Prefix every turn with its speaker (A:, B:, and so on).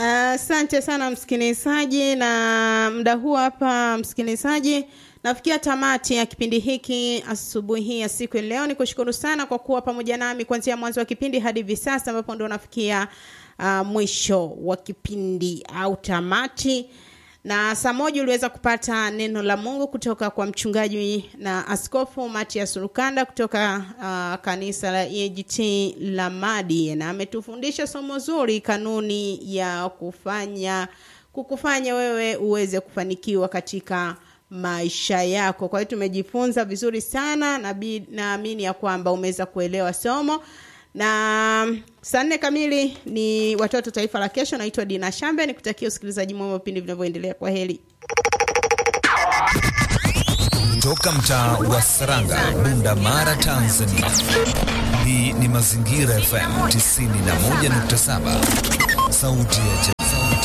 A: Asante uh, sana msikilizaji, na muda huu hapa msikilizaji, nafikia tamati ya kipindi hiki asubuhi ya siku ya leo. Ni kushukuru sana kwa kuwa pamoja nami kuanzia mwanzo wa kipindi hadi hivi sasa ambapo ndo nafikia uh, mwisho wa kipindi au tamati na saa moja uliweza kupata neno la Mungu kutoka kwa mchungaji na askofu Matias Rukanda kutoka uh, kanisa la EAGT Lamadi, na ametufundisha somo zuri, kanuni ya kufanya kukufanya wewe uweze kufanikiwa katika maisha yako. Kwa hiyo tumejifunza vizuri sana, na naamini ya kwamba umeweza kuelewa somo na saa nne kamili ni watoto taifa la kesho. Naitwa Dina Shambe, nikutakia usikilizaji mwema vipindi vinavyoendelea. Kwa heri.
B: Toka mtaa wa Saranga, Bunda Mara, Tanzania. Hii ni Mazingira FM 91.7, sauti ya